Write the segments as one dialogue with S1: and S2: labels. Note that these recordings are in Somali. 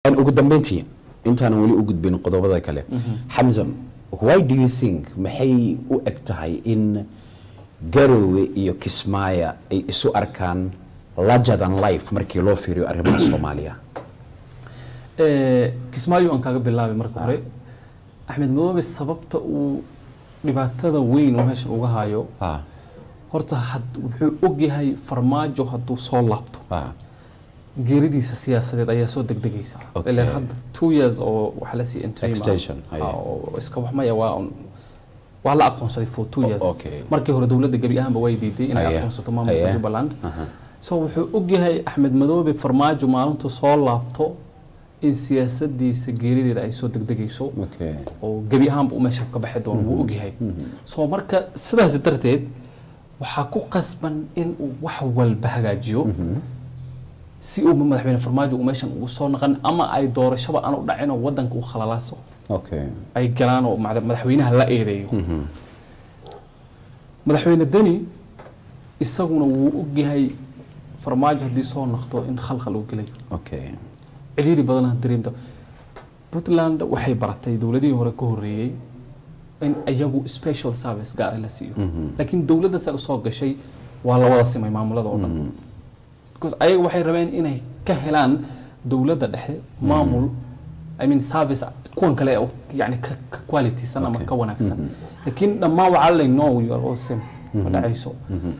S1: an ugu dambeyntii intaanan weli u gudbin qodobada kale xamza why do you think maxay u eg tahay in garowe iyo kismaayo ay isu arkaan larger than life markii loo fiiriyo arrimaha soomaaliya
S2: Eh, kismaayo aan kaaga bilaabay marka hore axmed madoobe sababta uu dhibaatada weyn oo meeshan uga hayo
S1: Ah,
S2: horta had- wuxuu ogyahay farmaajo hadduu soo laabto
S1: ah,
S2: geeridiisa siyaasadeed ayaa soo degdegaysa
S1: Okay.
S2: ilaa hadda two years oo waxaa la sii interim ah.
S1: Extension, aye.
S2: Ah, oo iska waxmaya waa un- waa la aqoonsaday for two years
S1: okay.
S2: markii hore dowladda gebi ahaanba way diiday inay
S1: Aye.
S2: aqoonsato maamulka
S1: Aye.
S2: jubbaland
S1: aha.
S2: so wuxuu ogyahay axmed madoobe farmaajo maalintu soo laabto in siyaasadiisa geerideeda ay soo degdegayso
S1: okay
S2: oo gebi ahaanba uu meesha ka baxi doono wuu ogyahay so marka sidaas darteed waxaa ku qasban in uu wax walba hagaajiyo si uu madaxweyne farmaajo uu meeshan ugu soo naqan ama ay doorashaba aan u dhacin oo wadanka uu khalalaaso
S1: okay
S2: ay galaan oo madax- madaxweynaha la eedeeyo madaxweyne deni isaguna wuu ogyahay farmaajo haddii soo naqdo in khalkhal uu gelayo
S1: okay
S2: cidhiiri badan dareemta puntland waxay baratay dowladihii hore ka horeeyey in iyagu special service gaar ah la siiyo laakiin dowladda say usoo gashay waa la wada simay maamulada oo dhan because ayaga waxay rabeen inay ka helaan dowladda dhexe maamul i mean service kuwan kale oo yani ka ka qualitysan ama
S1: Okay.
S2: ka wanaagsan laakiin dhammaan waxaa lay no you are all same ma dhacayso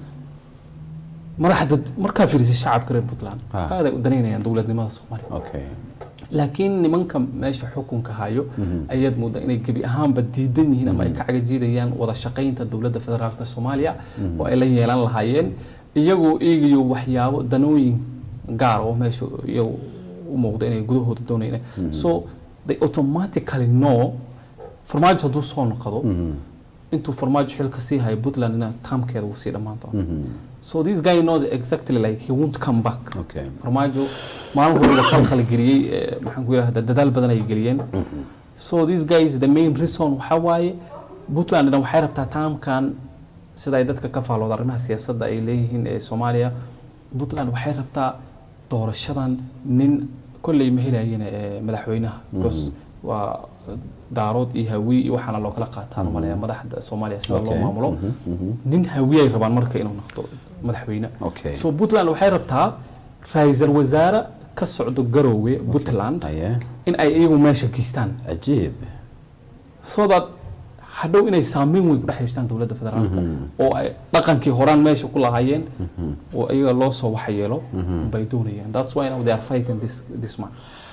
S2: madaxda markaa fiirisay shacabka reer puntland
S1: Ah.
S2: aaday u danaynayaan dowladnimada soomaaliya
S1: okay
S2: laakiin nimanka meesha xukunka hayo ayaad moodaa inay gebi ahaanba diidan yihiin ama ay ka cagajiidayaan wada shaqaynta dowladda federaalka soomaaliya oo ay la yeelan lahaayeen iyagoo eegayo waxyaabo danooyin gaar oo meesha iyagu u muuqda inay gudahooda doonayaan so they automatically know farmaajo hadduu soo noqdo intuu farmaajo xilka sii hayo puntland ina taamkeeda uu sii dhammaan doono so this guy knows exactly like he won't come back
S1: okay
S2: farmaajo maalin horeba khalkhal geliyey eh, maxaan ku yidhahdaa dadaal badan ay geliyeen so this guy is the main reason waxaa waaye puntland dhan waxay rabtaa taamkan sida ay dadka ka faalooda arrimaha siyaasadda ay leeyihiin ee soomaaliya puntland waxay rabtaa doorashadan nin kolley ma helayeen eh, madaxweynaha because waa daarood iyo hawi iyo waxaana loo kala qaataan u maleeya madaxda soomaaliya sida loo
S1: Okay.
S2: maamulo nin hawi ay rabaan marka inuu noqdo madaxweyne
S1: okay
S2: so puntland waxay rabtaa ra-iisul wasaare ka socdo garoowe puntland
S1: aye
S2: in ay iyagu meesha geystaan
S1: cajiib
S2: so that hadhow inay saameyn weyn ku dhex yeeshtaan dowladda federaalka oo ay dhaqankii horaan meesha ku lahaayeen oo iyaga loo soo waxyeelo bay doonayaan that's why now they are fighting this this man